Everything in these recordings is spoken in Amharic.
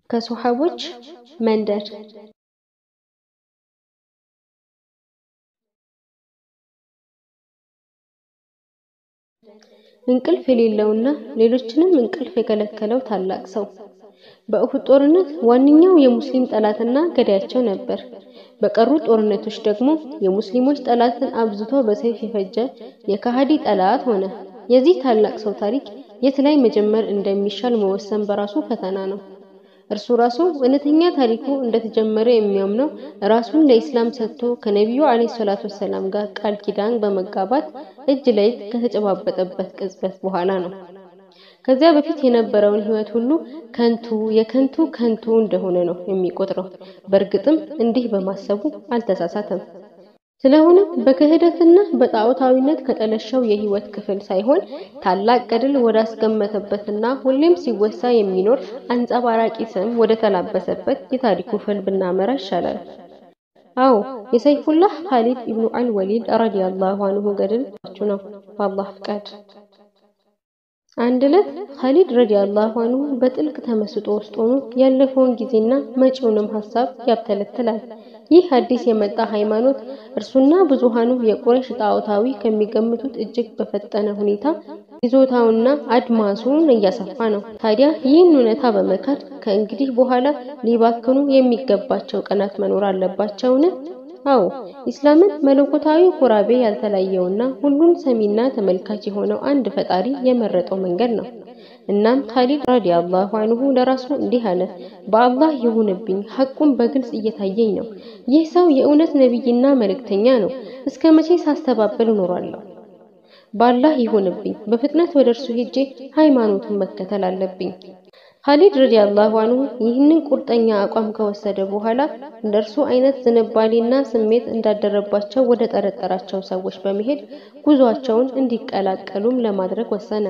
ከሶሐቦች መንደር እንቅልፍ የሌለውና ሌሎችንም እንቅልፍ የከለከለው ታላቅ ሰው በኡሁድ ጦርነት ዋነኛው የሙስሊም ጠላትና ገዳያቸው ነበር። በቀሩ ጦርነቶች ደግሞ የሙስሊሞች ጠላትን አብዝቶ በሰይፍ የፈጀ የከሃዲ ጠላት ሆነ። የዚህ ታላቅ ሰው ታሪክ የት ላይ መጀመር እንደሚሻል መወሰን በራሱ ፈተና ነው። እርሱ ራሱ እውነተኛ ታሪኩ እንደተጀመረ የሚያምነው ራሱን ለኢስላም ሰጥቶ ከነቢዩ አለይሂ ሰላቱ ወሰላም ጋር ቃል ኪዳን በመጋባት እጅ ለእጅ ከተጨባበጠበት ቅጽበት በኋላ ነው። ከዚያ በፊት የነበረውን ህይወት ሁሉ ከንቱ የከንቱ ከንቱ እንደሆነ ነው የሚቆጥረው። በእርግጥም እንዲህ በማሰቡ አልተሳሳተም። ስለሆነም በክህደትና በጣዖታዊነት ከጠለሸው የህይወት ክፍል ሳይሆን ታላቅ ገድል ወዳስገመተበትና ሁሌም ሲወሳ የሚኖር አንጸባራቂ ስም ወደ ተላበሰበት የታሪኩ ፍል ብናመራ ይሻላል። አዎ የሰይፉላህ ኻሊድ ኢብኑ አልወሊድ ረዲየላሁ አንሁ ገድል ነው በአላህ ፍቃድ። አንድ ዕለት ኻሊድ ረዲየላሁ አንሁ በጥልቅ ተመስጦ ውስጥ ሆኖ ያለፈውን ጊዜና መጪውንም ሀሳብ ያብተለትላል። ይህ አዲስ የመጣ ሃይማኖት እርሱና ብዙሃኑ የቁረይሽ ጣዖታዊ ከሚገምቱት እጅግ በፈጠነ ሁኔታ ይዞታውና አድማሱን እያሰፋ ነው። ታዲያ ይህን እውነታ በመካድ ከእንግዲህ በኋላ ሊባክኑ የሚገባቸው ቀናት መኖር አለባቸውን? አዎ ኢስላምን መለኮታዊ ኩራቤ ያልተለየውና ሁሉን ሰሚና ተመልካች የሆነው አንድ ፈጣሪ የመረጠው መንገድ ነው። እናም ኻሊድ ረዲየላሁ አንሁ ለራሱ እንዲህ አለ፣ በአላህ ይሁንብኝ ሐቁን በግልጽ እየታየኝ ነው። ይህ ሰው የእውነት ነቢይና መልእክተኛ ነው። እስከ መቼ ሳስተባበል እኖራለሁ? በአላህ ይሁንብኝ፣ በፍጥነት ወደ እርሱ ሄጄ ሃይማኖቱን መከተል አለብኝ። ኻሊድ ረዲየላሁ አንሁ ይህንን ቁርጠኛ አቋም ከወሰደ በኋላ እንደርሱ አይነት ዝንባሌና ስሜት እንዳደረባቸው ወደ ጠረጠራቸው ሰዎች በመሄድ ጉዟቸውን እንዲቀላቀሉም ለማድረግ ወሰነ።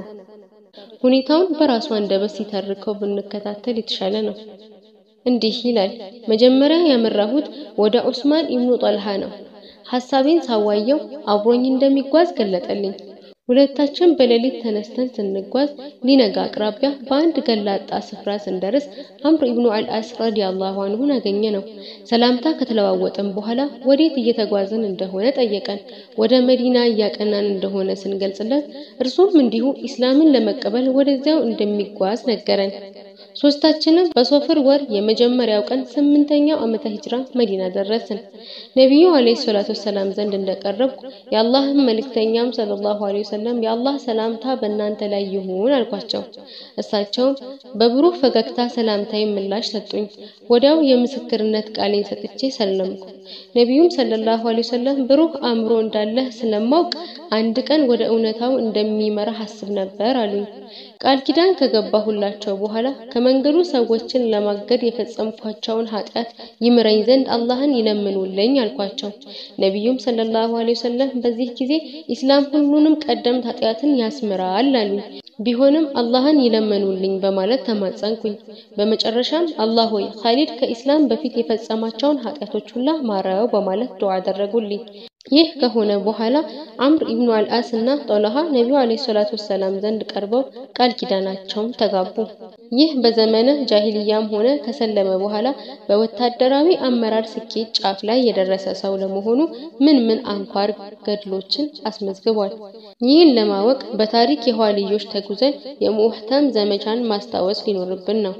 ሁኔታውን በራሱ አንደበት ሲተርከው ብንከታተል የተሻለ ነው። እንዲህ ይላል። መጀመሪያ ያመራሁት ወደ ዑስማን ኢብኑ ጠልሃ ነው። ሐሳቤን ሳዋየው አብሮኝ እንደሚጓዝ ገለጠልኝ። ሁለታችን በሌሊት ተነስተን ስንጓዝ ሊነጋ አቅራቢያ በአንድ ገላጣ ስፍራ ስንደርስ አምር ኢብኑ አልአስ ረዲየላሁ አንሁን አገኘ ነው። ሰላምታ ከተለዋወጠን በኋላ ወዴት እየተጓዝን እንደሆነ ጠየቀን። ወደ መዲና እያቀናን እንደሆነ ስንገልጽለት እርሱም እንዲሁ ኢስላምን ለመቀበል ወደዚያው እንደሚጓዝ ነገረን። ሶስታችንም በሶፍር ወር የመጀመሪያው ቀን ስምንተኛው ዓመተ ሂጅራ መዲና ደረስን። ነቢዩ አለይሂ ሰላቱ ወሰላም ዘንድ እንደቀረብኩ የአላህም መልእክተኛም ሰለላሁ ዐለይሂ ወሰለም የአላህ ሰላምታ በእናንተ ላይ ይሁን አልኳቸው። እሳቸውም በብሩህ ፈገግታ ሰላምታዊ ምላሽ ሰጡኝ። ወዲያው የምስክርነት ቃሌን ሰጥቼ ሰለምኩ። ነቢዩም ሰለላሁ ዐለይሂ ወሰለም ብሩህ አእምሮ እንዳለህ ስለማውቅ አንድ ቀን ወደ እውነታው እንደሚመራ አስብ ነበር አሉኝ። ቃል ኪዳን ከገባሁላቸው በኋላ ከመንገዱ ሰዎችን ለማገድ የፈጸምኳቸውን ኃጢአት ይምረኝ ዘንድ አላህን ይለምኑልኝ አልኳቸው። ነቢዩም ሰለላሁ ዐለይሂ ወሰለም በዚህ ጊዜ ኢስላም ሁሉንም ቀደምት ኃጢአትን ያስምራል አሉኝ። ቢሆንም አላህን ይለመኑልኝ በማለት ተማጸንኩኝ። በመጨረሻም አላህ ሆይ ኻሊድ ከኢስላም በፊት የፈጸማቸውን ኃጢአቶች ሁላ ማረው በማለት ዱዓ አደረጉልኝ። ይህ ከሆነ በኋላ አምር ኢብኑ አልአስ እና ጦልሃ ነቢዩ አለይሂ ሰላቱ ወሰላም ዘንድ ቀርበው ቃል ኪዳናቸውን ተጋቡ። ይህ በዘመነ ጃሂልያም ሆነ ከሰለመ በኋላ በወታደራዊ አመራር ስኬት ጫፍ ላይ የደረሰ ሰው ለመሆኑ ምን ምን አንኳር ገድሎችን አስመዝግቧል? ይህን ለማወቅ በታሪክ የኋልዮሽ ተጉዘን የሙህተም ዘመቻን ማስታወስ ሊኖርብን ነው።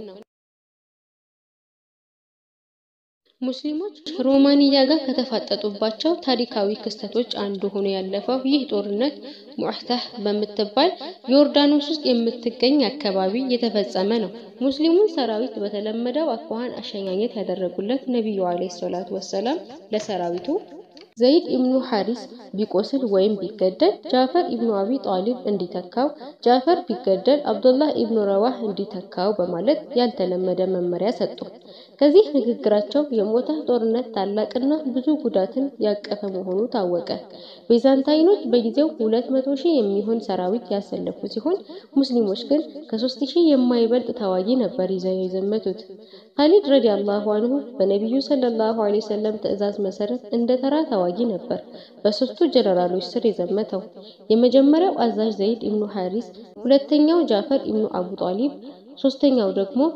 ሙስሊሞች ሮማንያ ጋር ከተፋጠጡባቸው ታሪካዊ ክስተቶች አንዱ ሆኖ ያለፈው ይህ ጦርነት ሙዕተህ በምትባል ዮርዳኖስ ውስጥ የምትገኝ አካባቢ የተፈጸመ ነው። ሙስሊሙን ሰራዊት በተለመደው አኳኋን አሸኛኘት ያደረጉለት ነቢዩ አለይሂ ሰላቱ ወሰላም ለሰራዊቱ ዘይድ ኢብኑ ሐሪስ ቢቆስል ወይም ቢገደል ጃፈር ኢብኑ አቢ ጣሊብ እንዲተካው፣ ጃፈር ቢገደል አብዱላህ ኢብኑ ረዋህ እንዲተካው በማለት ያልተለመደ መመሪያ ሰጡ። ከዚህ ንግግራቸው የሞተህ ጦርነት ታላቅና ብዙ ጉዳትን ያቀፈ መሆኑ ታወቀ። ቤዛንታይኖች በጊዜው ሁለት መቶ ሺህ የሚሆን ሰራዊት ያሰለፉ ሲሆን ሙስሊሞች ግን ከሶስት ሺህ የማይበልጥ ተዋጊ ነበር ይዘው የዘመቱት። ኻሊድ ረዲየላሁ አንሁ በነቢዩ ሰለላሁ ዐለይሂ ወሰለም ትዕዛዝ መሰረት እንደ ተራ ተዋጊ ነበር በሶስቱ ጀነራሎች ስር የዘመተው። የመጀመሪያው አዛዥ ዘይድ ኢብኑ ሐሪስ፣ ሁለተኛው ጃፈር ኢብኑ አቡ ጣሊብ፣ ሶስተኛው ደግሞ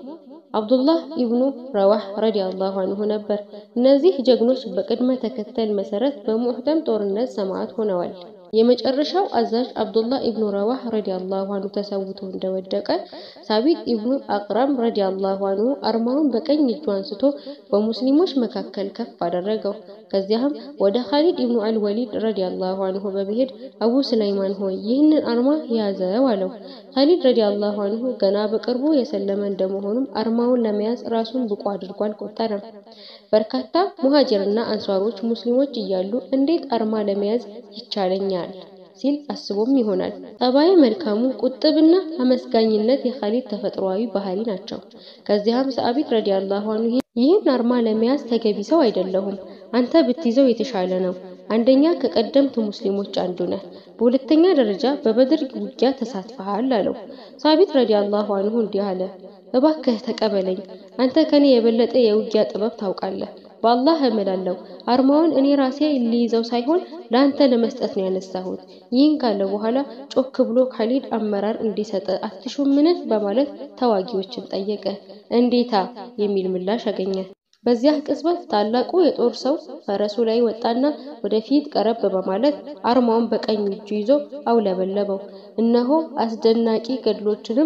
አብዱላህ ኢብኑ ረዋህ ረዲየላሁ አንሁ ነበር። እነዚህ ጀግኖች በቅድመ ተከተል መሰረት በሙዕተም ጦርነት ሰማዕት ሆነዋል። የመጨረሻው አዛዥ አብዱላህ ኢብኑ ረዋህ ረዲየላሁ አንሁ ተሰውቶ እንደወደቀ ሳቢት ኢብኑ አቅራም ረዲየላሁ አንሁ አርማውን በቀኝ እጁ አንስቶ በሙስሊሞች መካከል ከፍ አደረገው። ከዚያም ወደ ኻሊድ ኢብኑ አልወሊድ ረዲየላሁ አንሁ በመሄድ አቡ ሱለይማን ሆይ ይህንን አርማ ያዘው አለው። ኻሊድ ረዲየላሁ አንሁ ገና በቅርቡ የሰለመ እንደመሆኑም አርማውን ለመያዝ ራሱን ብቁ አድርጎ አልቆጠረም። በርካታ ሙሃጅርና አንሷሮች ሙስሊሞች እያሉ እንዴት አርማ ለመያዝ ይቻለኛል ሲል አስቦም ይሆናል። ጠባይ መልካሙ ቁጥብና አመስጋኝነት የኻሊድ ተፈጥሯዊ ባህሪ ናቸው። ከዚያም ሰአቢት ረዲየላሁ አንሁ ይህን አርማ ለመያዝ ተገቢ ሰው አይደለሁም፣ አንተ ብትይዘው የተሻለ ነው። አንደኛ ከቀደምት ሙስሊሞች አንዱ ነህ፣ በሁለተኛ ደረጃ በበድር ውጊያ ተሳትፈሃል አለው። ሳቢት ረዲየላሁ አንሁ እንዲህ አለ፣ እባክህ ተቀበለኝ፣ አንተ ከኔ የበለጠ የውጊያ ጥበብ ታውቃለህ። በአላህ እምላለሁ አርማውን እኔ ራሴ ሊይዘው ሳይሆን ለአንተ ለመስጠት ነው ያነሳሁት። ይህን ካለ በኋላ ጮክ ብሎ ኻሊድ አመራር እንዲሰጥ አትሹምን? በማለት ተዋጊዎችን ጠየቀ። እንዴታ የሚል ምላሽ አገኘ። በዚያ ቅጽበት ታላቁ የጦር ሰው ፈረሱ ላይ ወጣና ወደፊት ቀረብ በማለት አርማውን በቀኝ እጁ ይዞ አውለበለበው። እነሆ አስደናቂ ገድሎችንም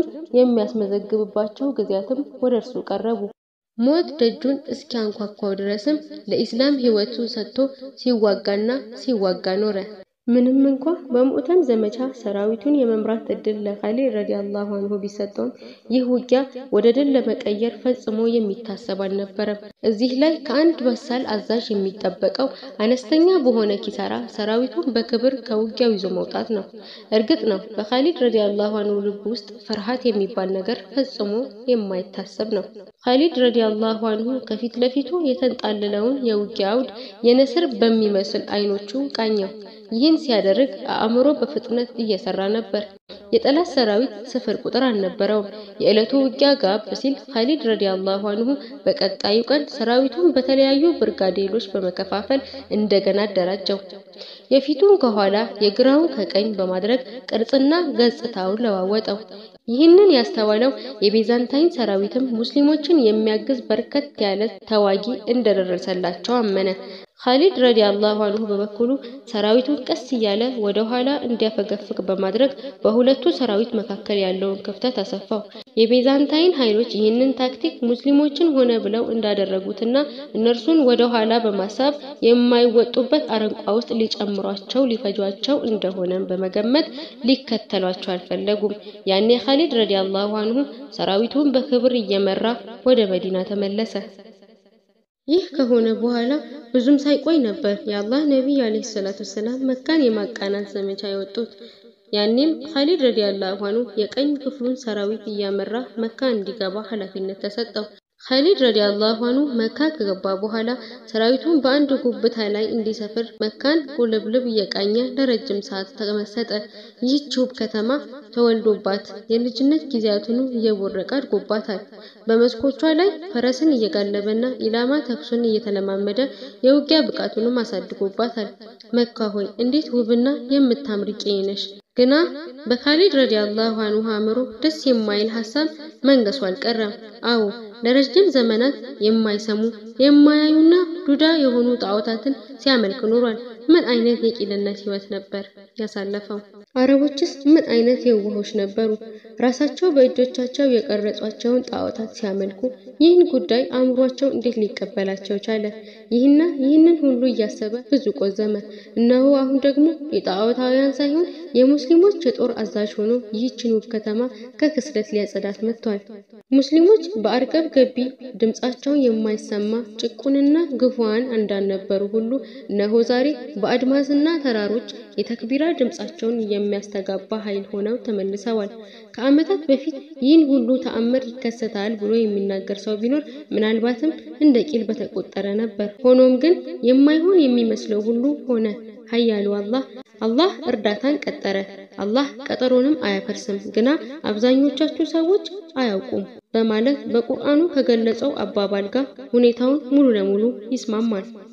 የሚያስመዘግብባቸው ጊዜያትም ወደ እርሱ ቀረቡ። ሞት ደጁን እስኪያንኳኳው ድረስም ለኢስላም ሕይወቱን ሰጥቶ ሲዋጋና ሲዋጋ ኖረ። ምንም እንኳ በሙዕተም ዘመቻ ሰራዊቱን የመምራት እድል ለኻሊድ ረዲየላሁ አንሁ ቢሰጠውም ይህ ውጊያ ወደ ድል ለመቀየር ፈጽሞ የሚታሰብ አልነበረም። እዚህ ላይ ከአንድ በሳል አዛዥ የሚጠበቀው አነስተኛ በሆነ ኪሳራ ሰራዊቱን በክብር ከውጊያው ይዞ መውጣት ነው። እርግጥ ነው በኻሊድ ረዲየላሁ አንሁ ልብ ውስጥ ፍርሃት የሚባል ነገር ፈጽሞ የማይታሰብ ነው። ኻሊድ ረዲየላሁ አንሁ ከፊት ለፊቱ የተንጣለለውን የውጊያ አውድ የንስር በሚመስል አይኖቹ ቃኘው። ይህን ሲያደርግ አእምሮ በፍጥነት እየሰራ ነበር። የጠላት ሰራዊት ስፍር ቁጥር አልነበረውም። የዕለቱ ውጊያ ጋብ ሲል ኻሊድ ረዲየላሁ አንሁ በቀጣዩ ቀን ሰራዊቱን በተለያዩ ብርጋዴሎች በመከፋፈል እንደገና አደራጀው። የፊቱን ከኋላ የግራውን ከቀኝ በማድረግ ቅርጽና ገጽታውን ለዋወጠው። ይህንን ያስተዋለው የቤዛንታይን ሰራዊትም ሙስሊሞችን የሚያግዝ በርከት ያለ ተዋጊ እንደደረሰላቸው አመነ። ኻሊድ ረዲየላሁ አንሁ በበኩሉ ሰራዊቱን ቀስ እያለ ወደ ኋላ እንዲያፈገፍግ በማድረግ በሁለቱ ሰራዊት መካከል ያለውን ክፍተት አሰፋው። የቤዛንታይን ኃይሎች ይህንን ታክቲክ ሙስሊሞችን ሆነ ብለው እንዳደረጉትና እነርሱን ወደ ኋላ በማሳብ የማይወጡበት አረንቋ ውስጥ ሊጨምሯቸው ሊፈጇቸው እንደሆነም በመገመት ሊከተሏቸው አልፈለጉም። ያኔ ኻሊድ ረዲየላሁ አንሁ ሰራዊቱን በክብር እየመራ ወደ መዲና ተመለሰ። ይህ ከሆነ በኋላ ብዙም ሳይቆይ ነበር የአላህ ነቢይ አለይሂ ሰላቱ ወሰላም መካን የማቃናት ዘመቻ የወጡት። ያኔም ኻሊድ ረዲየላሁ አንሁ የቀኝ ክፍሉን ሰራዊት እያመራ መካ እንዲገባ ኃላፊነት ተሰጠው። ኻሊድ ረዲየላሁ አንሁ መካ ከገባ በኋላ ሰራዊቱን በአንድ ጉብታ ላይ እንዲሰፍር መካን ቁልብልብ እየቃኘ ለረጅም ሰዓት ተመሰጠ። ይህች ውብ ከተማ ተወልዶባት የልጅነት ጊዜያቱን እየቦረቀ አድጎባታል። በመስኮቿ ላይ ፈረስን እየጋለበና ኢላማ ተኩሱን እየተለማመደ የውጊያ ብቃቱንም አሳድጎባታል። መካ ሆይ እንዴት ውብና የምታምሪ ቄ ነሽ! ግና በኻሊድ ረዲየላሁ አንሁ አእምሮ ደስ የማይል ሀሳብ መንገሱ አልቀረም። አዎ ለረጅም ዘመናት የማይሰሙ የማያዩና ዱዳ የሆኑ ጣዖታትን ሲያመልክ ኖሯል። ምን አይነት የቂልነት ህይወት ነበር ያሳለፈው? አረቦችስ ምን አይነት የዋሆች ነበሩ! ራሳቸው በእጆቻቸው የቀረጿቸውን ጣዖታት ሲያመልኩ ይህን ጉዳይ አእምሯቸው እንዴት ሊቀበላቸው ቻለ? ይህና ይህንን ሁሉ እያሰበ ብዙ ቆዘመ። እነሆ አሁን ደግሞ የጣዖታውያን ሳይሆን የሙስሊሞች የጦር አዛዥ ሆኖ ይህችን ውብ ከተማ ከክስለት ሊያጸዳት መጥቷል። ሙስሊሞች በአርቀብ ገቢ ድምጻቸው የማይሰማ ጭቁንና ግፉዋን እንዳልነበሩ ሁሉ እነሆ ዛሬ በአድማስና ተራሮች የተክቢራ ድምጻቸውን የሚያስተጋባ ኃይል ሆነው ተመልሰዋል። ከዓመታት በፊት ይህን ሁሉ ተአምር ይከሰታል ብሎ የሚናገር ሰው ቢኖር ምናልባትም እንደ ቂል በተቆጠረ ነበር። ሆኖም ግን የማይሆን የሚመስለው ሁሉ ሆነ። ኃያሉ አላህ አላህ እርዳታን ቀጠረ። አላህ ቀጠሮንም አያፈርስም፣ ግና አብዛኞቻችሁ ሰዎች አያውቁም በማለት በቁርአኑ ከገለጸው አባባል ጋር ሁኔታውን ሙሉ ለሙሉ ይስማማል።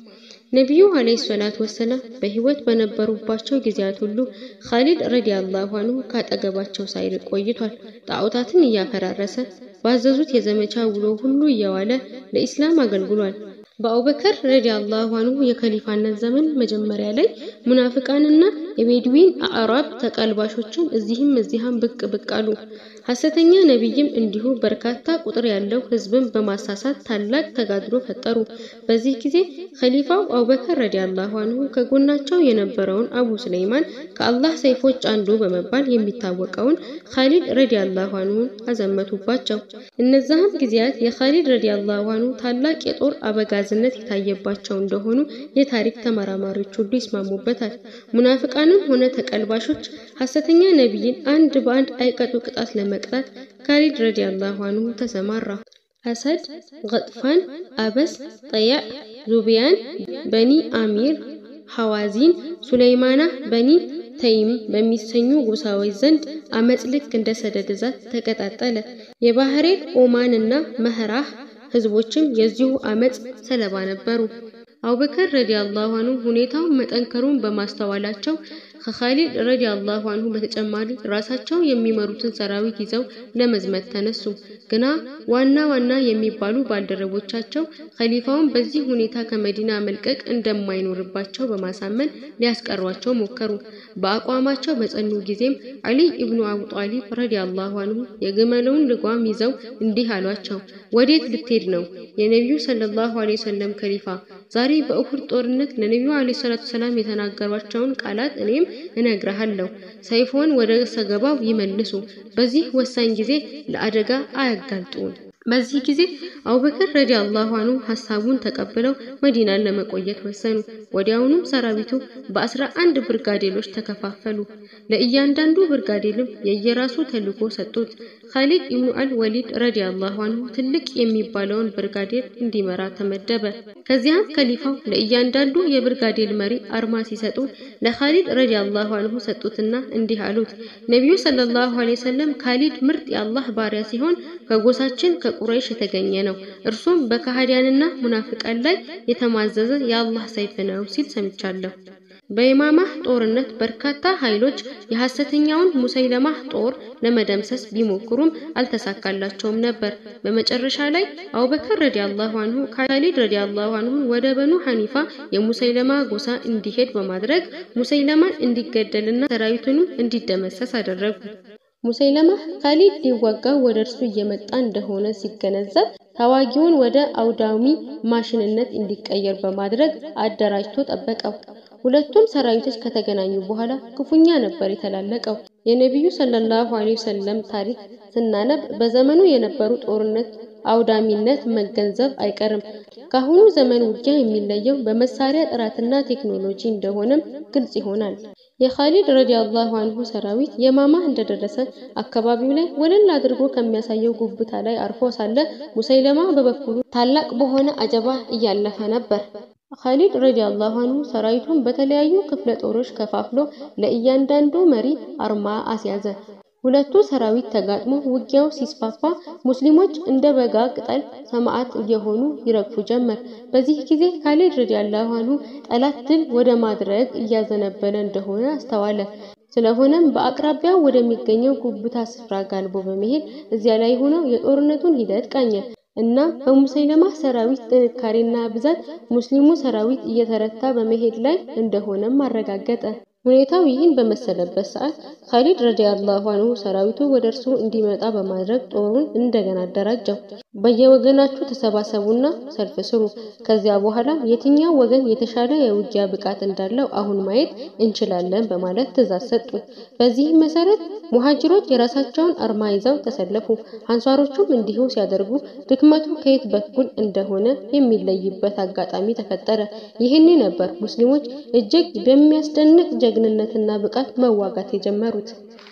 ነቢዩ አለይሂ ሰላቱ ወሰላም በህይወት በነበሩባቸው ጊዜያት ሁሉ ኻሊድ ረዲየላሁ አንሁ ካጠገባቸው ሳይርቅ ቆይቷል። ጣዖታትን እያፈራረሰ ባዘዙት የዘመቻ ውሎ ሁሉ እየዋለ ለኢስላም አገልግሏል። በአቡበከር ረዲየላሁ አንሁ የከሊፋነት ዘመን መጀመሪያ ላይ ሙናፍቃንና የቤድዊን አዕራብ ተቀልባሾችን እዚህም እዚያም ብቅ ብቅ አሉ። ሐሰተኛ ነቢይም እንዲሁ በርካታ ቁጥር ያለው ህዝብን በማሳሳት ታላቅ ተጋድሎ ፈጠሩ። በዚህ ጊዜ ኸሊፋው አቡበከር ረዲየላሁ አንሁ ከጎናቸው የነበረውን አቡ ሱለይማን ከአላህ ሰይፎች አንዱ በመባል የሚታወቀውን ኻሊድ ረዲየላሁ አንሁን አዘመቱባቸው። እነዛም ጊዜያት የኻሊድ ረዲየላሁ አንሁ ታላቅ የጦር አበጋዝነት የታየባቸው እንደሆኑ የታሪክ ተመራማሪዎች ሁሉ ይስማሙበታል። ሙናፍቃንም ሆነ ተቀልባሾች ሐሰተኛ ነቢይን አንድ በአንድ አይቀጡ ቅጣት ለመቅጣት ኻሊድ ረዲየላሁ አንሁ ተሰማራ። አሰድ፣ ገጥፋን፣ አበስ፣ ጠያዕ፣ ዙቢያን፣ በኒ አሚር፣ ሐዋዚን፣ ሱለይማና፣ በኒ ተይም በሚሰኙ ጎሳዎች ዘንድ አመፅ ልክ እንደ ሰደድ እሳት ተቀጣጠለ። የባህሬን ኦማን እና መህራህ ህዝቦችም የዚሁ አመፅ ሰለባ ነበሩ። አቡበከር ረዲየላሁ አንሁ ሁኔታውን መጠንከሩን በማስተዋላቸው ከኻሊድ ረዲየላሁ አንሁ በተጨማሪ ራሳቸው የሚመሩትን ሰራዊት ይዘው ለመዝመት ተነሱ። ግና ዋና ዋና የሚባሉ ባልደረቦቻቸው ኸሊፋውን በዚህ ሁኔታ ከመዲና መልቀቅ እንደማይኖርባቸው በማሳመን ሊያስቀሯቸው ሞከሩ። በአቋማቸው በጸኑ ጊዜም አሊ ኢብኑ አቡ ጣሊብ ረዲየላሁ አንሁ የግመለውን ልጓም ይዘው እንዲህ አሏቸው፣ ወዴት ልትሄድ ነው? የነቢዩ ሰለላሁ ዐለይሂ ወሰለም ከሊፋ ዛሬ በኡሁድ ጦርነት ለነቢዩ ዐለይሂ ሰላቱ ሰላም የተናገሯቸውን ቃላት እኔም እነግርሃለሁ። ሰይፎን ወደ ሰገባው ይመልሱ። በዚህ ወሳኝ ጊዜ ለአደጋ አያጋልጡን። በዚህ ጊዜ አቡበከር ረዲየላሁ አንሁ ሐሳቡን ተቀብለው መዲናን ለመቆየት ወሰኑ። ወዲያውኑ ሰራዊቱ በአስራ አንድ ብርጋዴሎች ተከፋፈሉ። ለእያንዳንዱ ብርጋዴልም የየራሱ ተልዕኮ ሰጡት። ኻሊድ ኢብኑ አል ወሊድ ረዲየላሁ አንሁ ትልቅ የሚባለውን ብርጋዴር እንዲመራ ተመደበ። ከዚያም ከሊፋው ለእያንዳንዱ የብርጋዴል መሪ አርማ ሲሰጡ ለኻሊድ ረዲየላሁ አንሁ ሰጡትና እንዲህ አሉት፣ ነቢዩ ሰለላሁ ዐለይሂ ወሰለም ካሊድ ምርጥ የአላህ ባሪያ ሲሆን ከጎሳችን ከቁረይሽ የተገኘ ነው። እርሱም በከሃዲያንና ሙናፍቃን ላይ የተማዘዘ የአላህ ሰይፍ ነው ሲል ሰምቻለሁ። በየማማህ ጦርነት በርካታ ኃይሎች የሐሰተኛውን ሙሰይለማህ ጦር ለመደምሰስ ቢሞክሩም አልተሳካላቸውም ነበር። በመጨረሻ ላይ አቡበከር ረዲየላሁ አንሁ ካሊድ ረዲየላሁ አንሁ ወደ በኑ ሐኒፋ የሙሰይለማ ጎሳ እንዲሄድ በማድረግ ሙሰይለማን እንዲገደልና ሰራዊቱንም እንዲደመሰስ አደረጉ። ሙሰይለማ ካሊድ ሊዋጋ ወደ እርሱ እየመጣ እንደሆነ ሲገነዘብ ተዋጊውን ወደ አውዳሚ ማሽንነት እንዲቀየር በማድረግ አደራጅቶ ጠበቀው። ሁለቱም ሰራዊቶች ከተገናኙ በኋላ ክፉኛ ነበር የተላለቀው። የነቢዩ ሰለላሁ ዐለይሂ ወሰለም ታሪክ ስናነብ በዘመኑ የነበሩ ጦርነት አውዳሚነት መገንዘብ አይቀርም። ከአሁኑ ዘመን ውጊያ የሚለየው በመሳሪያ ጥራትና ቴክኖሎጂ እንደሆነም ግልጽ ይሆናል። የኻሊድ ረዲየላሁ አንሁ ሰራዊት የማማ እንደደረሰ አካባቢው ላይ ወለል አድርጎ ከሚያሳየው ጉብታ ላይ አርፎ ሳለ ሙሰይለማ በበኩሉ ታላቅ በሆነ አጀባ እያለፈ ነበር። ኻሊድ ረዲየላሁ አንሁ ሰራዊቱን በተለያዩ ክፍለ ጦሮች ከፋፍሎ ለእያንዳንዱ መሪ አርማ አስያዘ። ሁለቱ ሰራዊት ተጋጥሞ ውጊያው ሲስፋፋ ሙስሊሞች እንደ በጋ ቅጠል ሰማዕት እየሆኑ ይረግፉ ጀመር። በዚህ ጊዜ ካሊድ ረዲየላሁ አንሁ ጠላት ድል ወደ ማድረግ እያዘነበለ እንደሆነ አስተዋለ። ስለሆነም በአቅራቢያው ወደሚገኘው ጉብታ ስፍራ ጋልቦ በመሄድ እዚያ ላይ ሆኖ የጦርነቱን ሂደት ቃኘ እና በሙሰይለማ ሰራዊት ጥንካሬና ብዛት ሙስሊሙ ሰራዊት እየተረታ በመሄድ ላይ እንደሆነም አረጋገጠ። ሁኔታው ይህን በመሰለበት ሰዓት ኻሊድ ረዲየላሁ አንሁ ሰራዊቱ ወደ እርሱ እንዲመጣ በማድረግ ጦሩን እንደገና አደራጀው። በየወገናችሁ ተሰባሰቡና ሰልፍ ስሩ። ከዚያ በኋላ የትኛው ወገን የተሻለ የውጊያ ብቃት እንዳለው አሁን ማየት እንችላለን በማለት ትእዛዝ ሰጡ። በዚህም መሰረት ሙሃጅሮች የራሳቸውን አርማ ይዘው ተሰለፉ። አንሷሮቹም እንዲሁ ሲያደርጉ ድክመቱ ከየት በኩል እንደሆነ የሚለይበት አጋጣሚ ተፈጠረ። ይህን ነበር ሙስሊሞች እጅግ በሚያስደንቅ ጀግንነትና ብቃት መዋጋት የጀመሩት።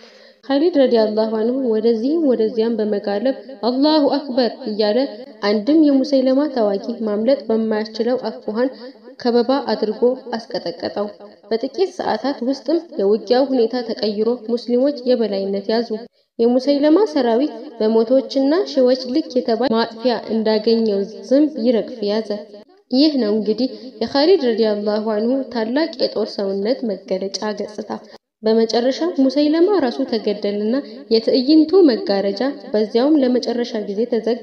ኻሊድ ረዲየላሁ አንሁ ወደዚህም ወደዚያም በመጋለብ አላሁ አክበር እያለ አንድም የሙሰይለማ ተዋጊ ማምለጥ በማያስችለው አኳኋን ከበባ አድርጎ አስቀጠቀጠው። በጥቂት ሰዓታት ውስጥም የውጊያው ሁኔታ ተቀይሮ ሙስሊሞች የበላይነት ያዙ። የሙሰይለማ ሰራዊት በመቶዎችና ሺዎች ልክ የተባለ ማጥፊያ እንዳገኘው ዝንብ ይረግፍ ያዘ። ይህ ነው እንግዲህ የኻሊድ ረዲየላሁ አንሁ ታላቅ የጦር ሰውነት መገለጫ ገጽታ። በመጨረሻ ሙሰይለማ ራሱ ተገደልና የትዕይንቱ መጋረጃ በዚያውም ለመጨረሻ ጊዜ ተዘጋ።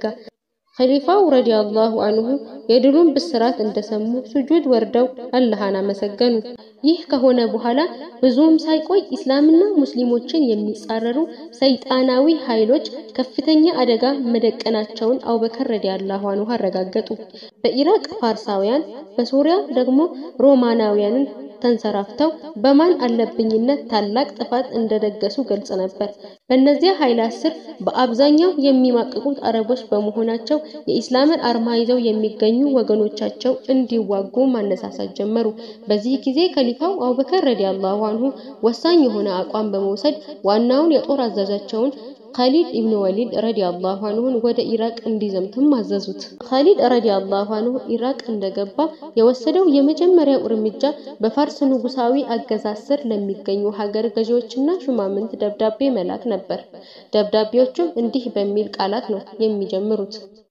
ኸሊፋው ረዲየላሁ አንሁ የድሉን ብስራት እንደሰሙ ሱጁድ ወርደው አላህን አመሰገኑ። ይህ ከሆነ በኋላ ብዙም ሳይቆይ ኢስላምና ሙስሊሞችን የሚጻረሩ ሰይጣናዊ ኃይሎች ከፍተኛ አደጋ መደቀናቸውን አቡበከር ረዲየላሁ አንሁ አረጋገጡ። በኢራቅ ፋርሳውያን፣ በሶሪያ ደግሞ ሮማናውያንን ተንሰራፍተው በማን አለብኝነት ታላቅ ጥፋት እንደደገሱ ግልጽ ነበር። በእነዚያ ኃይላት ስር በአብዛኛው የሚማቅቁት አረቦች በመሆናቸው የኢስላምን አርማ ይዘው የሚገኙ ወገኖቻቸው እንዲዋጉ ማነሳሳት ጀመሩ። በዚህ ጊዜ ከሊፋው አቡበከር ረዲየላሁ አንሁ ወሳኝ የሆነ አቋም በመውሰድ ዋናውን የጦር አዛዣቸውን ኻሊድ ኢብኑ ወሊድ ረዲየላሁ አንሁን ወደ ኢራቅ እንዲዘምትም አዘዙት። ኻሊድ ረዲየላሁ አንሁ ኢራቅ እንደገባ የወሰደው የመጀመሪያው እርምጃ በፋርስ ንጉሳዊ አገዛዝ ስር ለሚገኙ ሀገር ገዢዎችና ሹማምንት ደብዳቤ መላክ ነበር። ደብዳቤዎቹም እንዲህ በሚል ቃላት ነው የሚጀምሩት።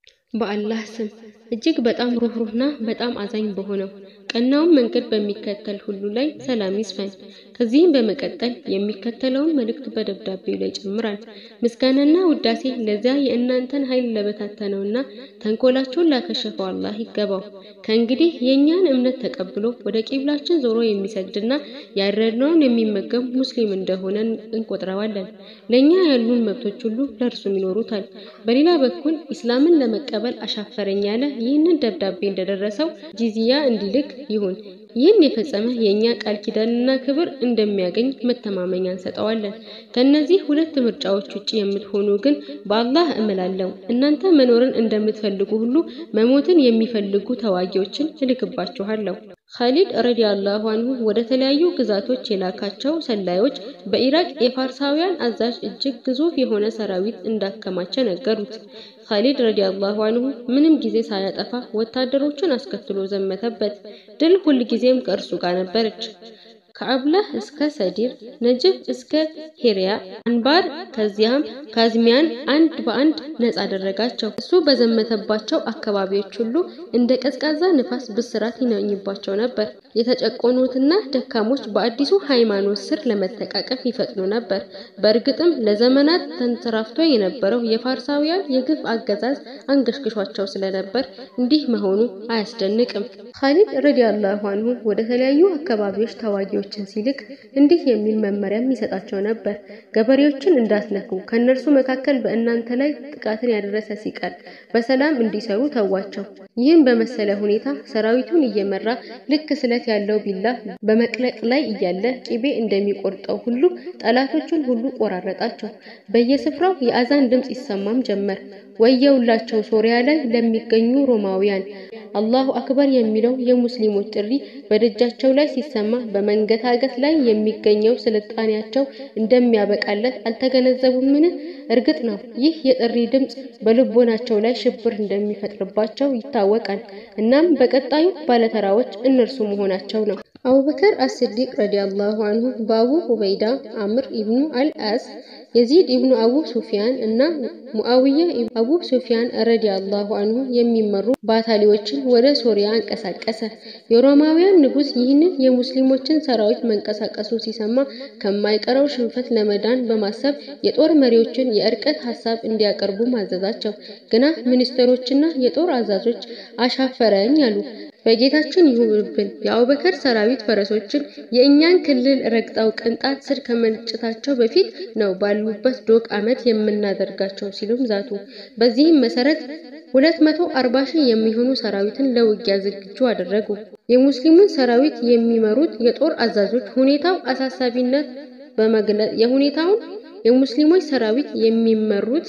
በአላህ ስም እጅግ በጣም ሩህሩህና በጣም አዛኝ በሆነው ቀናውን መንገድ በሚከተል ሁሉ ላይ ሰላም ይስፈን። ከዚህም በመቀጠል የሚከተለውን መልእክት በደብዳቤው ላይ ይጨምራል። ምስጋናና ውዳሴ ለዚያ የእናንተን ኃይል ለበታተነውና ተንኮላቸውን ላከሸፈው አላህ ይገባው። ከእንግዲህ የእኛን እምነት ተቀብሎ ወደ ቂብላችን ዞሮ የሚሰግድና ያረድነውን የሚመገብ ሙስሊም እንደሆነ እንቆጥረዋለን። ለእኛ ያሉን መብቶች ሁሉ ለእርሱም ይኖሩታል። በሌላ በኩል ኢስላምን ለመቀበል አሻፈረኝ ያለ ይህንን ደብዳቤ እንደደረሰው ጂዚያ እንዲልክ ይሁን። ይህን የፈጸመ የእኛ ቃል ኪዳንና ክብር እንደሚያገኝ መተማመኛ እንሰጠዋለን። ከእነዚህ ሁለት ምርጫዎች ውጭ የምትሆኑ ግን በአላህ እምላለሁ እናንተ መኖርን እንደምትፈልጉ ሁሉ መሞትን የሚፈልጉ ተዋጊዎችን እልክባችኋለሁ። ኻሊድ ረዲየላሁ አንሁ ወደ ተለያዩ ግዛቶች የላካቸው ሰላዮች በኢራቅ የፋርሳውያን አዛዥ እጅግ ግዙፍ የሆነ ሰራዊት እንዳከማቸ ነገሩት። ኻሊድ ረዲየላሁ አንሁ ምንም ጊዜ ሳያጠፋ ወታደሮቹን አስከትሎ ዘመተበት። ድል ሁልጊዜም ከእርሱ ጋር ነበረች። ከአብላህ እስከ ሰዲር፣ ነጅፍ እስከ ሄሪያ፣ አንባር ከዚያም ካዝሚያን አንድ በአንድ ነጻ አደረጋቸው። እሱ በዘመተባቸው አካባቢዎች ሁሉ እንደ ቀዝቃዛ ንፋስ ብስራት ይነኝባቸው ነበር። የተጨቆኑትና ደካሞች በአዲሱ ሃይማኖት ስር ለመተቃቀፍ ይፈጥኑ ነበር። በእርግጥም ለዘመናት ተንሰራፍቶ የነበረው የፋርሳውያን የግፍ አገዛዝ አንገሽግሿቸው ስለነበር እንዲህ መሆኑ አያስደንቅም። ኻሊድ ረዲየላሁ አንሁ ወደ ተለያዩ አካባቢዎች ተዋጊዎችን ሲልክ እንዲህ የሚል መመሪያም ይሰጣቸው ነበር። ገበሬዎችን እንዳትነኩ፣ ከእነርሱ መካከል በእናንተ ላይ ጥቃትን ያደረሰ ሲቀር በሰላም እንዲሰሩ ተዋቸው። ይህን በመሰለ ሁኔታ ሰራዊቱን እየመራ ልክ ስለት ያለው ቢላ በመቅለቅ ላይ እያለ ቂቤ እንደሚቆርጠው ሁሉ ጠላቶቹን ሁሉ ቆራረጣቸው። በየስፍራው የአዛን ድምፅ ይሰማም ጀመር። ወየውላቸው ሶሪያ ላይ ለሚገኙ ሮማውያን አላሁ አክበር የሚለው የሙስሊሞች ጥሪ በደጃቸው ላይ ሲሰማ በመንገታገት ላይ የሚገኘው ስልጣኔያቸው እንደሚያበቃለት አልተገነዘቡምን? እርግጥ ነው ይህ የጥሪ ድምፅ በልቦናቸው ላይ ሽብር እንደሚፈጥርባቸው ይታወቃል። እናም በቀጣዩ ባለተራዎች እነርሱ መሆናቸው ነው። አቡበከር አስዲቅ ረዲየላሁ አንሁ በአቡ ኡበይዳ አምር ኢብኑ አልአስ የዚድ ኢብኑ አቡ ሱፊያን እና ሙአዊያ አቡ ሱፊያን ረዲየላሁ አንሁ የሚመሩ ባታሊዎችን ወደ ሶሪያ አንቀሳቀሰ። የሮማውያን ንጉሥ ይህንን የሙስሊሞችን ሰራዊት መንቀሳቀሱን ሲሰማ ከማይቀረው ሽንፈት ለመዳን በማሰብ የጦር መሪዎችን የእርቀት ሀሳብ እንዲያቀርቡ ማዘዛቸው። ግና ሚኒስትሮችና የጦር አዛዦች አሻፈረኝ አሉ። በጌታችን ይሁንብን የአቡበከር ሰራዊት ፈረሶችን የእኛን ክልል ረግጠው ቅንጣት ስር ከመንጨታቸው በፊት ነው ባሉበት ዶግ አመት የምናደርጋቸው ሲሉም ዛቱ። በዚህም መሰረት ሁለት መቶ አርባ ሺህ የሚሆኑ ሰራዊትን ለውጊያ ዝግጁ አደረጉ። የሙስሊሙን ሰራዊት የሚመሩት የጦር አዛዦች ሁኔታው አሳሳቢነት በመግለጽ የሁኔታውን የሙስሊሞች ሰራዊት የሚመሩት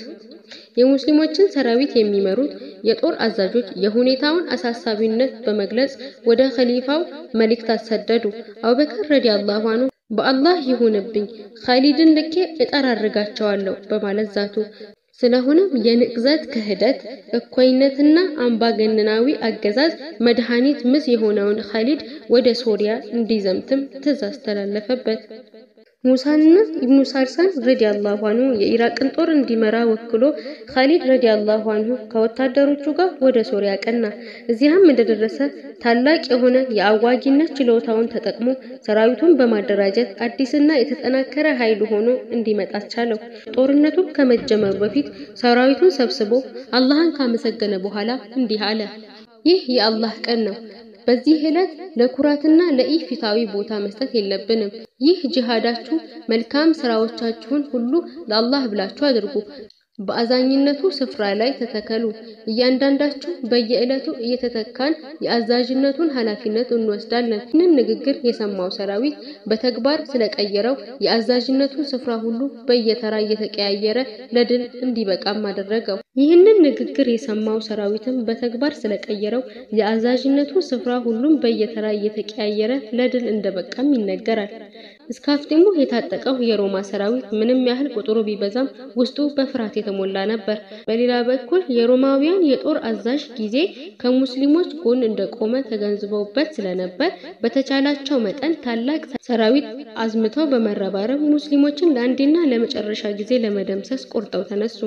የሙስሊሞችን ሰራዊት የሚመሩት የጦር አዛዦች የሁኔታውን አሳሳቢነት በመግለጽ ወደ ኸሊፋው መልእክት አሰደዱ። አቡበከር ረዲየላሁ አንሁ በአላህ ይሁንብኝ ኻሊድን ልኬ እጠራርጋቸዋለሁ በማለት ዛቱ። ስለሆነም የንቅዘት ክህደት፣ እኩይነትና አምባገነናዊ አገዛዝ መድኃኒት ምስ የሆነውን ኻሊድ ወደ ሶሪያ እንዲዘምትም ትእዛዝ ተላለፈበት። ሙሳንና ኢብኑ ሳልሳን ረዲያላሁ አንሁ የኢራቅን ጦር እንዲመራ ወክሎ ኻሊድ ረዲያላሁ አንሁ ከወታደሮቹ ጋር ወደ ሶሪያ ቀና። እዚያም እንደደረሰ ታላቅ የሆነ የአዋጊነት ችሎታውን ተጠቅሞ ሰራዊቱን በማደራጀት አዲስና የተጠናከረ ኃይል ሆኖ እንዲመጣ ቻለው። ጦርነቱ ከመጀመሩ በፊት ሰራዊቱን ሰብስቦ አላህን ካመሰገነ በኋላ እንዲህ አለ። ይህ የአላህ ቀን ነው። በዚህ ዕለት ለኩራትና ለኢፍታዊ ቦታ መስጠት የለብንም። ይህ ጂሃዳችሁ መልካም ስራዎቻችሁን ሁሉ ለአላህ ብላችሁ አድርጉ። በአዛኝነቱ ስፍራ ላይ ተተከሉ። እያንዳንዳችሁ በየዕለቱ እየተተካን የአዛዥነቱን ኃላፊነት እንወስዳለን። ይህንን ንግግር የሰማው ሰራዊት በተግባር ስለቀየረው የአዛዥነቱን ስፍራ ሁሉ በየተራ እየተቀያየረ ለድል እንዲበቃም አደረገው። ይህንን ንግግር የሰማው ሰራዊትም በተግባር ስለቀየረው የአዛዥነቱ ስፍራ ሁሉም በየተራ እየተቀያየረ ለድል እንደበቃም ይነገራል። እስከ አፍጢሙ የታጠቀው የሮማ ሰራዊት ምንም ያህል ቁጥሩ ቢበዛም ውስጡ በፍርሃት የተሞላ ነበር። በሌላ በኩል የሮማውያን የጦር አዛዥ ጊዜ ከሙስሊሞች ጎን እንደቆመ ተገንዝበውበት ስለነበር በተቻላቸው መጠን ታላቅ ሰራዊት አዝምተው በመረባረብ ሙስሊሞችን ለአንዴና ለመጨረሻ ጊዜ ለመደምሰስ ቆርጠው ተነሱ።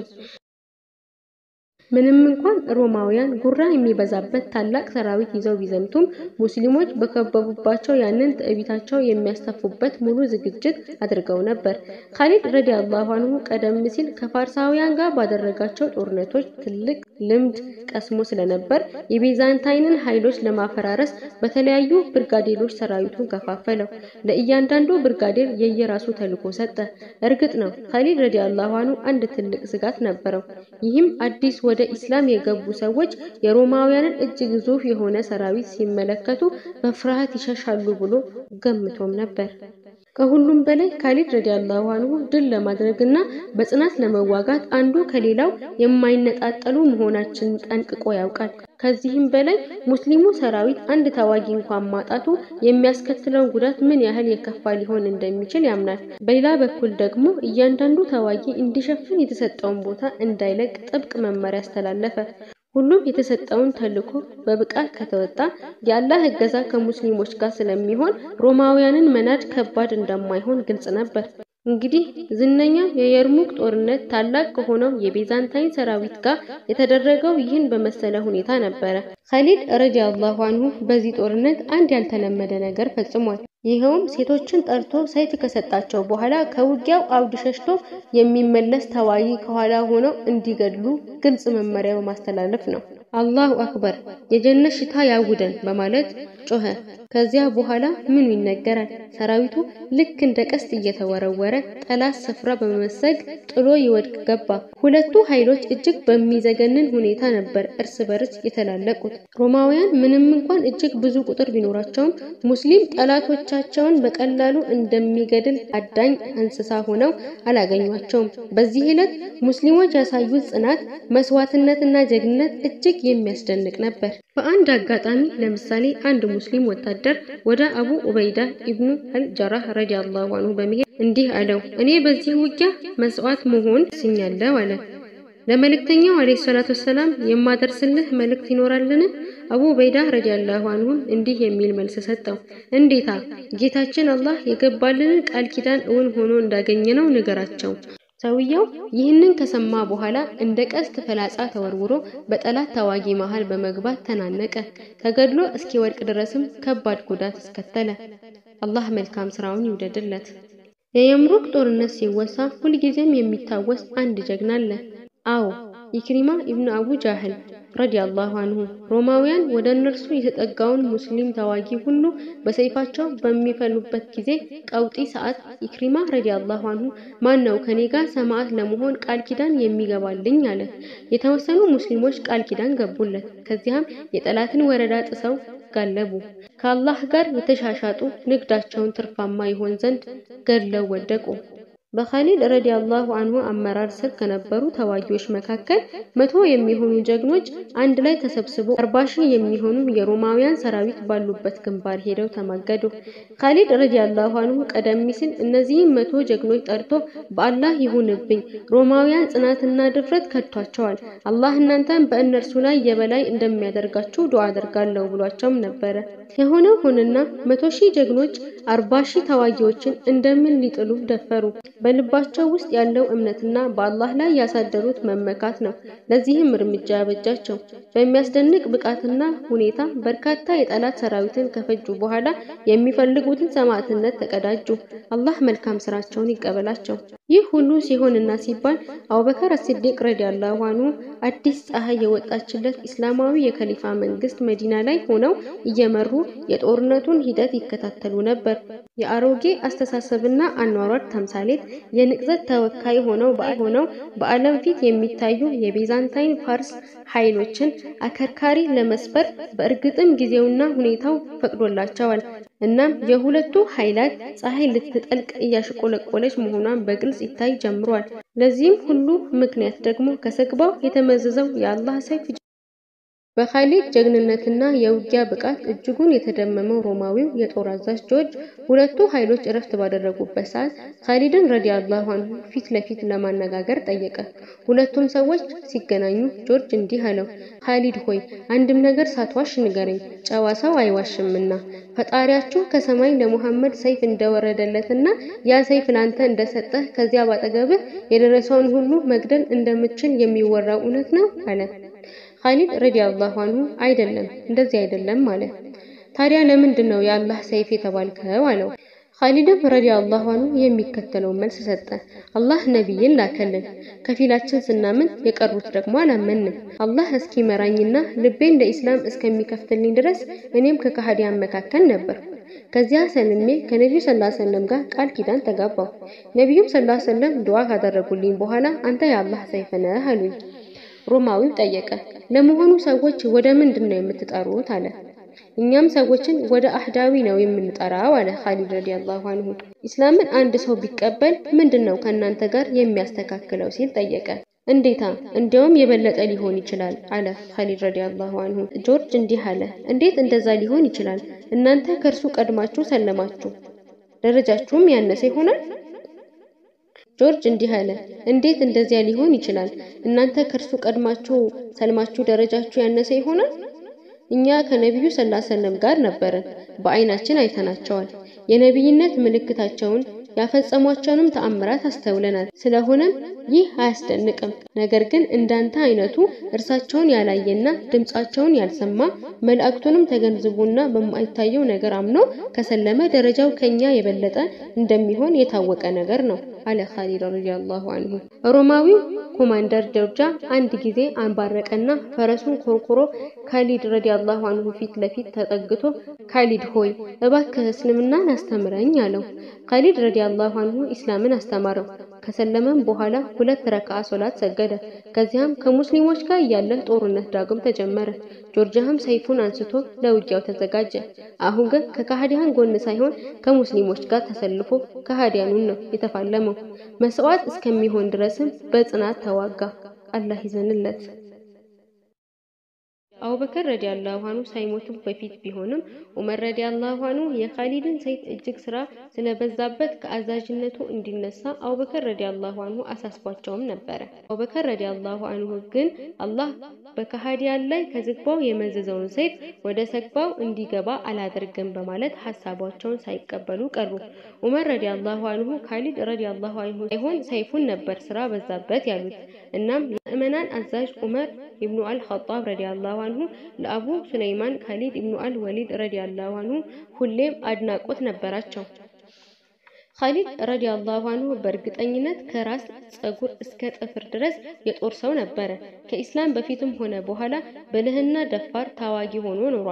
ምንም እንኳን ሮማውያን ጉራ የሚበዛበት ታላቅ ሰራዊት ይዘው ቢዘምቱም ሙስሊሞች በከበቡባቸው ያንን ትዕቢታቸው የሚያስተፉበት ሙሉ ዝግጅት አድርገው ነበር። ካሊድ ረዲያላሁ አንሁ ቀደም ሲል ከፋርሳውያን ጋር ባደረጋቸው ጦርነቶች ትልቅ ልምድ ቀስሞ ስለነበር የቤዛንታይንን ኃይሎች ለማፈራረስ በተለያዩ ብርጋዴሮች ሰራዊቱን ከፋፈለው። ለእያንዳንዱ ብርጋዴር የየራሱ ተልዕኮ ሰጠ። እርግጥ ነው ካሊድ ረዲያላሁ አንሁ አንድ ትልቅ ስጋት ነበረው። ይህም አዲስ ወደ ኢስላም የገቡ ሰዎች የሮማውያንን እጅ ግዙፍ የሆነ ሰራዊት ሲመለከቱ በፍርሃት ይሸሻሉ ብሎ ገምቶም ነበር። ከሁሉም በላይ ካሊድ ረዲያላሁ አንሁ ድል ለማድረግና በጽናት ለመዋጋት አንዱ ከሌላው የማይነጣጠሉ መሆናችንን ጠንቅቆ ያውቃል። ከዚህም በላይ ሙስሊሙ ሰራዊት አንድ ተዋጊ እንኳን ማጣቱ የሚያስከትለውን ጉዳት ምን ያህል የከፋ ሊሆን እንደሚችል ያምናል። በሌላ በኩል ደግሞ እያንዳንዱ ተዋጊ እንዲሸፍን የተሰጠውን ቦታ እንዳይለቅ ጥብቅ መመሪያ አስተላለፈ። ሁሉም የተሰጠውን ተልዕኮ በብቃት ከተወጣ የአላህ እገዛ ከሙስሊሞች ጋር ስለሚሆን ሮማውያንን መናድ ከባድ እንደማይሆን ግልጽ ነበር። እንግዲህ ዝነኛው የየርሙክ ጦርነት ታላቅ ከሆነው የቤዛንታይን ሰራዊት ጋር የተደረገው ይህን በመሰለ ሁኔታ ነበረ። ካሊድ ረዲያላሁ አንሁ በዚህ ጦርነት አንድ ያልተለመደ ነገር ፈጽሟል። ይኸውም ሴቶችን ጠርቶ ሰይፍ ከሰጣቸው በኋላ ከውጊያው አውድ ሸሽቶ የሚመለስ ተዋጊ ከኋላ ሆነው እንዲገድሉ ግልጽ መመሪያ በማስተላለፍ ነው። አላሁ አክበር የጀነት ሽታ ያውደን በማለት ጮኸ። ከዚያ በኋላ ምኑ ይነገራል? ሰራዊቱ ልክ እንደ ቀስት እየተወረወረ ጠላት ስፍራ በመመሰግ ጥሎ ይወድቅ ገባ። ሁለቱ ኃይሎች እጅግ በሚዘገንን ሁኔታ ነበር እርስ በርስ የተላለቁት። ሮማውያን ምንም እንኳን እጅግ ብዙ ቁጥር ቢኖራቸውም ሙስሊም ጠላቶቻቸውን በቀላሉ እንደሚገድል አዳኝ እንስሳ ሆነው አላገኟቸውም። በዚህ ዕለት ሙስሊሞች ያሳዩት ጽናት፣ መስዋዕትነትና ጀግንነት እጅግ የሚያስደንቅ ነበር። በአንድ አጋጣሚ ለምሳሌ አንድ ሙስሊም ወታደር ወደ አቡ ኡበይዳ ኢብኑ አልጀራህ ረዲያላሁ አንሁ በመሄድ እንዲህ አለው፣ እኔ በዚህ ውጊያ መስዋዕት መሆን ስኛለሁ አለ። ለመልእክተኛው አለይሂ ሰላቱ ወሰላም የማደርስልህ መልእክት ይኖራልን? አቡ ኡበይዳ ረዲያላሁ አንሁም እንዲህ የሚል መልስ ሰጠው። እንዴታ ጌታችን አላህ የገባልንን ቃል ኪዳን እውን ሆኖ እንዳገኘነው ንገራቸው። ሰውየው ይህንን ከሰማ በኋላ እንደ ቀስት ፈላጻ ተወርውሮ በጠላት ተዋጊ መሃል በመግባት ተናነቀ። ተገድሎ እስኪወድቅ ድረስም ከባድ ጉዳት አስከተለ። አላህ መልካም ስራውን ይውደድለት። የየምሩክ ጦርነት ሲወሳ ሁልጊዜም የሚታወስ አንድ ጀግና አለ። አዎ ኢክሪማ ኢብኑ አቡ ጃህል ረዲያላሁ አንሁ። ሮማውያን ወደ እነርሱ የተጠጋውን ሙስሊም ተዋጊ ሁሉ በሰይፋቸው በሚፈሉበት ጊዜ ቀውጢ ሰዓት ኢክሪማ ረዲያላሁ አንሁ ማን ነው ከኔ ጋር ሰማዕት ለመሆን ቃል ኪዳን የሚገባልኝ አለ። የተወሰኑ ሙስሊሞች ቃል ኪዳን ገቡለት። ከዚያም የጠላትን ወረዳ ጥሰው ጋለቡ። ከአላህ ጋር የተሻሻጡ ንግዳቸውን ትርፋማ ይሆን ዘንድ ገድለው ወደቁ። በኻሊድ ረዲየላሁ አንሁ አመራር ስር ከነበሩ ተዋጊዎች መካከል መቶ የሚሆኑ ጀግኖች አንድ ላይ ተሰብስበው አርባ ሺህ የሚሆኑ የሮማውያን ሰራዊት ባሉበት ግንባር ሄደው ተማገዱ። ኻሊድ ረዲየላሁ አንሁ ቀደም ሲል እነዚህም መቶ ጀግኖች ጠርቶ በአላህ ይሁንብኝ ሮማውያን ጽናትና ድፍረት ከድቷቸዋል፣ አላህ እናንተን በእነርሱ ላይ የበላይ እንደሚያደርጋችሁ ዱዓ አደርጋለሁ ብሏቸውም ነበረ። የሆነው ሆነና መቶ ሺህ ጀግኖች አርባ ሺህ ተዋጊዎችን እንደምን ሊጥሉ ደፈሩ? በልባቸው ውስጥ ያለው እምነትና በአላህ ላይ ያሳደሩት መመካት ነው ለዚህም እርምጃ ያበጃቸው። በሚያስደንቅ ብቃትና ሁኔታ በርካታ የጠላት ሰራዊትን ከፈጁ በኋላ የሚፈልጉትን ሰማዕትነት ተቀዳጁ። አላህ መልካም ስራቸውን ይቀበላቸው። ይህ ሁሉ ሲሆንና ሲባል አቡበከር አስሲዲቅ ረዲየላሁ አንሁ አዲስ ፀሐይ የወጣችለት እስላማዊ የከሊፋ መንግስት መዲና ላይ ሆነው እየመሩ የጦርነቱን ሂደት ይከታተሉ ነበር። የአሮጌ አስተሳሰብና አኗሯር ተምሳሌት የንቅዘት ተወካይ ሆነው ሆነው በዓለም ፊት የሚታዩ የቤዛንታይን ፋርስ ኃይሎችን አከርካሪ ለመስበር በእርግጥም ጊዜውና ሁኔታው ፈቅዶላቸዋል። እናም የሁለቱ ኃይላት ፀሐይ ልትጠልቅ እያሽቆለቆለች መሆኗን በግልጽ ይታይ ጀምሯል። ለዚህም ሁሉ ምክንያት ደግሞ ከሰግባው የተመዘዘው የአላህ ሰይፍ በኻሊድ ጀግንነትና የውጊያ ብቃት እጅጉን የተደመመው ሮማዊው የጦር አዛዥ ጆርጅ ሁለቱ ኃይሎች እረፍት ባደረጉበት ሰዓት ኻሊድን ረዲየላሁ አንሁ ፊት ለፊት ለማነጋገር ጠየቀ። ሁለቱም ሰዎች ሲገናኙ ጆርጅ እንዲህ አለው፣ ኻሊድ ሆይ አንድም ነገር ሳትዋሽ ንገረኝ፣ ጨዋ ሰው አይዋሽምና ፈጣሪያችሁ ከሰማይ ለሙሐመድ ሰይፍ እንደወረደለትና ያ ሰይፍ ላንተ እንደሰጠህ ከዚያ ባጠገብህ የደረሰውን ሁሉ መግደል እንደምትችል የሚወራው እውነት ነው አለ። ኻሊድ ረዲየላሁ አንሁ አይደለም፣ እንደዚህ አይደለም አለ። ታዲያ ለምንድን ነው የአላህ ሰይፍ የተባልከው? አለው። ኻሊድም ረዲየላሁ አንሁ የሚከተለውን መልስ ሰጠ። አላህ ነቢይን ላከልን፣ ከፊላችን ስናምን የቀሩት ደግሞ አላመንም። አላህ እስኪመራኝና ልቤን ለኢስላም እስከሚከፍትልኝ ድረስ እኔም ከከሃዲያን መካከል ነበር። ከዚያ ሰልሜ ከነቢዩ ሰለላሁ ዐለይሂ ወሰለም ጋር ቃል ኪዳን ተጋባሁ። ነቢዩም ሰለላሁ ዐለይሂ ወሰለም ዱዓ ካደረጉልኝ በኋላ አንተ የአላህ ሰይፍ ነህ አሉኝ። ሮማዊው ጠየቀ፣ ለመሆኑ ሰዎች ወደ ምንድን ነው የምትጠሩት? አለ። እኛም ሰዎችን ወደ አህዳዊ ነው የምንጠራው አለ ኻሊድ ረዲየላሁ አንሁ። ኢስላምን አንድ ሰው ቢቀበል ምንድን ነው ከእናንተ ጋር የሚያስተካክለው ሲል ጠየቀ። እንዴታ እንዲያውም የበለጠ ሊሆን ይችላል አለ ኻሊድ ረዲየላሁ አንሁ። ጆርጅ እንዲህ አለ፣ እንዴት እንደዛ ሊሆን ይችላል? እናንተ ከእርሱ ቀድማችሁ ሰለማችሁ፣ ደረጃችሁም ያነሰ ይሆናል። ጆርጅ እንዲህ አለ፣ እንዴት እንደዚያ ሊሆን ይችላል? እናንተ ከእርሱ ቀድማችሁ ሰልማችሁ ደረጃችሁ ያነሰ ይሆናል። እኛ ከነቢዩ ሰለላሁ ዐለይሂ ወሰለም ጋር ነበርን፣ በአይናችን አይተናቸዋል። የነቢይነት ምልክታቸውን ያፈጸሟቸውንም ተአምራት አስተውለናል። ስለሆነም ይህ አያስደንቅም። ነገር ግን እንዳንተ አይነቱ እርሳቸውን ያላየና ድምጻቸውን ያልሰማ መልእክቱንም ተገንዝቦና በማይታየው ነገር አምኖ ከሰለመ ደረጃው ከኛ የበለጠ እንደሚሆን የታወቀ ነገር ነው አለ ኻሊድ ረዲየላሁ አንሁ። ሮማዊው ኮማንደር ጆርጃ አንድ ጊዜ አንባረቀና ፈረሱን ኮርኩሮ ካሊድ ረዲየላሁ አንሁ ፊት ለፊት ተጠግቶ ካሊድ ሆይ እባክህ እስልምናን አስተምረኝ አለው። ካሊድ ረዲየላሁ አንሁ ኢስላምን አስተማረው። ከሰለመም በኋላ ሁለት ረክዓ ሶላት ሰገደ። ከዚያም ከሙስሊሞች ጋር እያለ ጦርነት ዳግም ተጀመረ። ጆርጃህም ሰይፉን አንስቶ ለውጊያው ተዘጋጀ። አሁን ግን ከካህዲያን ጎን ሳይሆን ከሙስሊሞች ጋር ተሰልፎ ካህዲያኑን ነው የተፋለመው። መስዋዕት እስከሚሆን ድረስም በጽናት ተዋጋ። አላህ ይዘንለት። አቡበከር ረዲየላሁ አንሁ ሳይሞቱ በፊት ቢሆንም ዑመር ረዲየላሁ አንሁ የኻሊድን ሰይፍ እጅግ ስራ ስለበዛበት ከአዛዥነቱ እንዲነሳ አቡበከር ረዲየላሁ አንሁ አሳስቧቸውም ነበረ። አቡበከር ረዲየላሁ አንሁ ግን አላህ በከሃዲያን ላይ ከዝግባው የመዘዘውን ሰይፍ ወደ ሰግባው እንዲገባ አላደርግም በማለት ሀሳባቸውን ሳይቀበሉ ቀሩ። ዑመር ረዲየላሁ አንሁ ካሊድ ረዲየላሁ አንሁ ሳይሆን ሰይፉን ነበር ስራ በዛበት ያሉት። እናም የምዕመናን አዛዥ ዑመር ኢብኑ አል-ኸጣብ ረዲየላሁ አንሁ ለአቡ ሱለይማን ካሊድ ኢብኑ አል-ወሊድ ረዲየላሁ አንሁ ሁሌም አድናቆት ነበራቸው። ካሊድ ረዲየላሁ አንሁ በእርግጠኝነት ከራስ ጸጉር እስከ ጥፍር ድረስ የጦር ሰው ነበረ። ከኢስላም በፊትም ሆነ በኋላ ብልህና ደፋር ታዋጊ ሆኖ ኖሯል።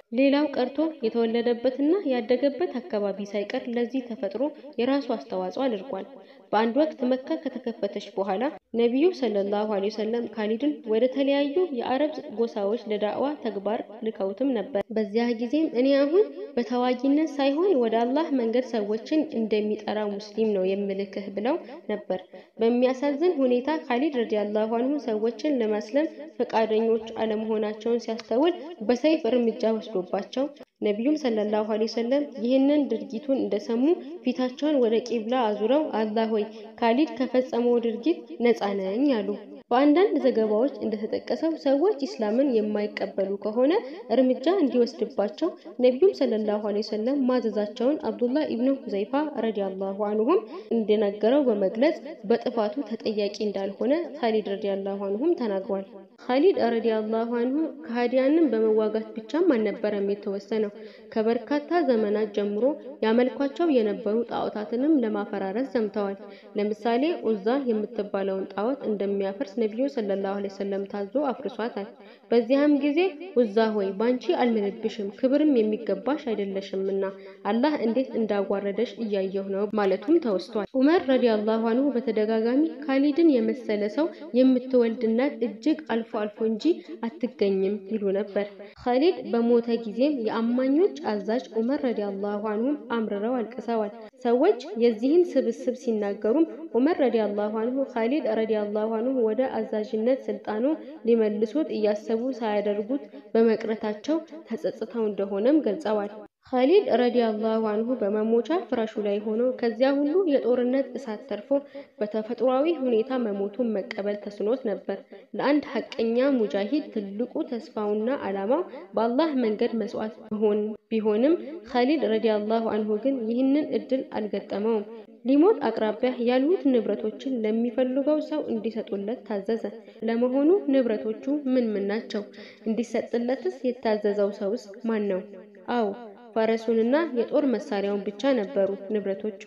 ሌላው ቀርቶ የተወለደበትና ያደገበት አካባቢ ሳይቀር ለዚህ ተፈጥሮ የራሱ አስተዋጽኦ አድርጓል። በአንድ ወቅት መካ ከተከፈተች በኋላ ነቢዩ ሰለላሁ ዐለይሂ ወሰለም ካሊድን ወደ ተለያዩ የአረብ ጎሳዎች ለዳዕዋ ተግባር ልከውትም ነበር። በዚያ ጊዜም እኔ አሁን በተዋጊነት ሳይሆን ወደ አላህ መንገድ ሰዎችን እንደሚጠራ ሙስሊም ነው የምልክህ ብለው ነበር። በሚያሳዝን ሁኔታ ካሊድ ረዲየላሁ አንሁ ሰዎችን ለማስለም ፈቃደኞች አለመሆናቸውን ሲያስተውል በሰይፍ እርምጃ ወስዶባቸው ነቢዩም ሰለላሁ ዐለይሂ ወሰለም ይህንን ድርጊቱን እንደሰሙ ፊታቸውን ወደ ቂብላ አዙረው አላህ ሆይ ካሊድ ከፈጸመው ድርጊት ነፃ ነኝ አሉ። በአንዳንድ ዘገባዎች እንደተጠቀሰው ሰዎች ኢስላምን የማይቀበሉ ከሆነ እርምጃ እንዲወስድባቸው ነቢዩም ሰለላሁ ዐለይሂ ወሰለም ማዘዛቸውን አብዱላህ ኢብኑ ሁዘይፋ ረዲየላሁ አንሁም እንደነገረው በመግለጽ በጥፋቱ ተጠያቂ እንዳልሆነ ካሊድ ረዲየላሁ አንሁም ተናግሯል። ካሊድ ረዲየላሁ አንሁ ከሃዲያንን በመዋጋት ብቻም አልነበረም የተወሰነው። ከበርካታ ዘመናት ጀምሮ ያመልኳቸው የነበሩ ጣዖታትንም ለማፈራረስ ዘምተዋል። ለምሳሌ ኡዛ የምትባለውን ጣዖት እንደሚያፈርስ ነቢዩ ሰለላሁ ዐለይሂ ወሰለም ታዞ አፍርሷታል። በዚያም ጊዜ ኡዛ ሆይ ባንቺ አልምልብሽም ክብርም የሚገባሽ አይደለሽምና አላህ እንዴት እንዳዋረደሽ እያየሁ ነው ማለቱም ተወስቷል። ዑመር ረዲየላሁ አንሁ በተደጋጋሚ ካሊድን የመሰለ ሰው የምትወልድ እናት እጅግ አልፎ አልፎ እንጂ አትገኝም ይሉ ነበር። ካሊድ በሞተ ጊዜም የአማኞች አዛዥ ዑመር ረዲየላሁ አንሁም አምርረው አልቅሰዋል። ሰዎች የዚህን ስብስብ ሲናገሩም ዑመር ረዲየላሁ አንሁ ካሊድ ረዲየላሁ አንሁ ወደ አዛዥነት ስልጣኑ ሊመልሱት እያሰቡ ሳያደርጉት በመቅረታቸው ተጸጽተው እንደሆነም ገልጸዋል። ካሊድ ረዲየላሁ አንሁ በመሞቻ ፍራሹ ላይ ሆኖ ከዚያ ሁሉ የጦርነት እሳት ተርፎ በተፈጥሯዊ ሁኔታ መሞቱን መቀበል ተስኖት ነበር። ለአንድ ሐቀኛ ሙጃሂድ ትልቁ ተስፋውና ዓላማው በአላህ መንገድ መስዋዕት መሆን ቢሆንም ካሊድ ረዲየላሁ አንሁ ግን ይህንን እድል አልገጠመውም። ሊሞት አቅራቢያ ያሉት ንብረቶችን ለሚፈልገው ሰው እንዲሰጡለት ታዘዘ። ለመሆኑ ንብረቶቹ ምን ምን ናቸው? እንዲሰጥለትስ የታዘዘው ሰውስ ማን ነው? አዎ ፈረሱንና የጦር መሳሪያውን ብቻ ነበሩ ንብረቶቹ።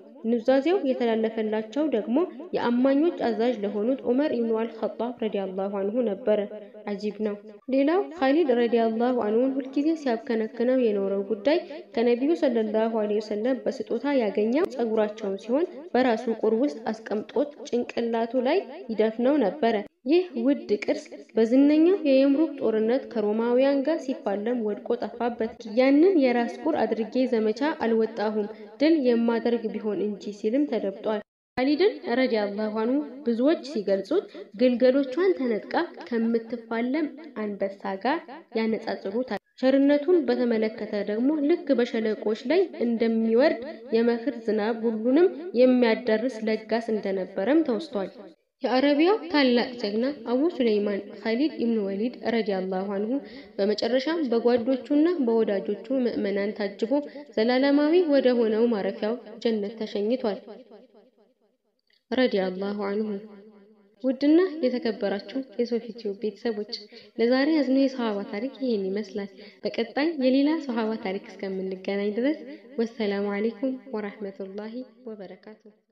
ኑዛዜው የተላለፈላቸው ደግሞ የአማኞች አዛዥ ለሆኑት ዑመር ኢብኑ አልኸጣብ ረዲየላሁ አንሁ ነበረ። አጂብ ነው። ሌላው ካሊድ ረዲየላሁ አንሁን ሁልጊዜ ሲያብከነክነው የኖረው ጉዳይ ከነቢዩ ሰለላሁ ዐለይሂ ወሰለም በስጦታ ያገኘው ጸጉራቸውን ሲሆን በራሱ ቁር ውስጥ አስቀምጦት ጭንቅላቱ ላይ ይደፍነው ነበረ። ይህ ውድ ቅርስ በዝነኛው የየምሩክ ጦርነት ከሮማውያን ጋር ሲፋለም ወድቆ ጠፋበት። ያንን የራስ ቁር አድርጌ ዘመቻ አልወጣሁም ድል የማደርግ ቢሆን እንጂ ሲልም ተደብጧል። ካሊድን ረዲየላሁ አንሁ ብዙዎች ሲገልጹት ግልገሎቿን ተነጥቃ ከምትፋለም አንበሳ ጋር ያነጻጽሩታል። ቸርነቱን በተመለከተ ደግሞ ልክ በሸለቆች ላይ እንደሚወርድ የመኸር ዝናብ ሁሉንም የሚያዳርስ ለጋስ እንደነበረም ተወስቷል። የአረቢያው ታላቅ ጀግና አቡ ሱለይማን ካሊድ ኢብኑ ወሊድ ረዲየላሁ አንሁ በመጨረሻም በጓዶቹና በወዳጆቹ ምዕመናን ታጅቦ ዘላለማዊ ወደ ሆነው ማረፊያው ጀነት ተሸኝቷል። ረዲየላሁ አንሁ። ውድና የተከበራችሁ የሶፊ ቲዩብ ቤተሰቦች ለዛሬ ያዝነው የሰሃባ ታሪክ ይሄን ይመስላል። በቀጣይ የሌላ ሰሃባ ታሪክ እስከምንገናኝ ድረስ ወሰላሙ አለይኩም ወራህመቱላሂ ወበረካቱ።